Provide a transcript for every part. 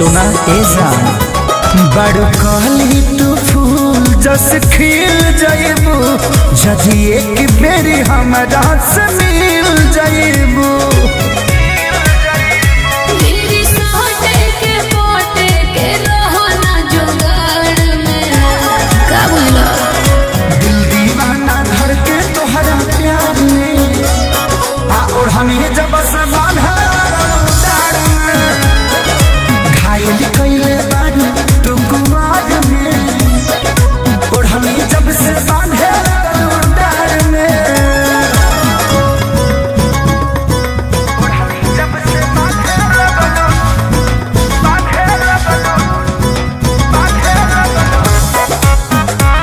सुना ए जान बड़ कहली तू फूल जस खिल जाइबू जदि एक बेरी हमरा से मिल जाइबू मेरी सोटे के पोटे के रहो ना जुगाड़ में का बोला दिल दीवाना धर के तोहरा प्यार में आ और हमें जब से बांधा डार में घायल कइले बानी तू कुमार में और हमें जब से बांधे डार में और हमें जब से बांधे बांधे बांधे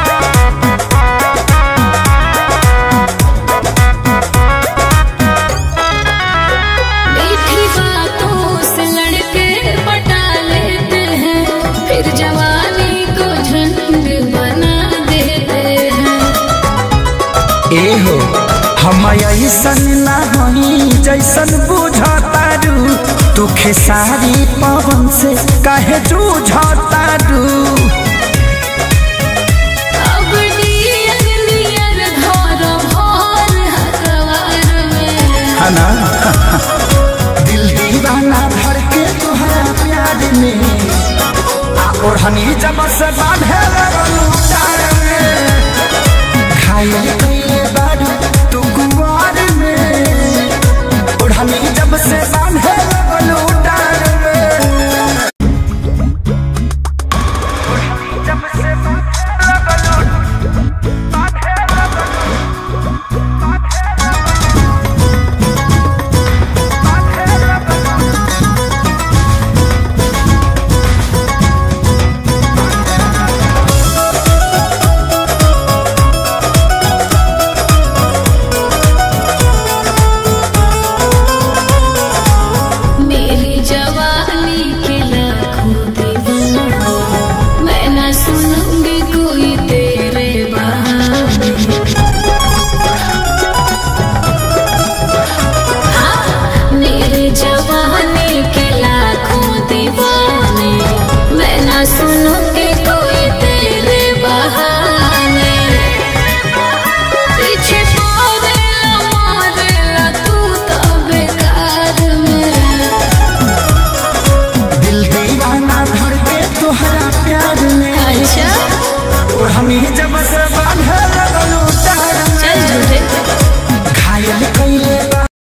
मीठी बातों से लड़के पटा लेते हैं फिर जवानी को झंड बना देते हैं एहो हम ऐसन ना हई जैसन बुझतारू तू खेसारी पवन से काहे जूझतारू अब नियर नियर घर भर हकवार में हना दिल दीवाना भर के तुहरा प्यार में आ ओढ़नी जब से बांधे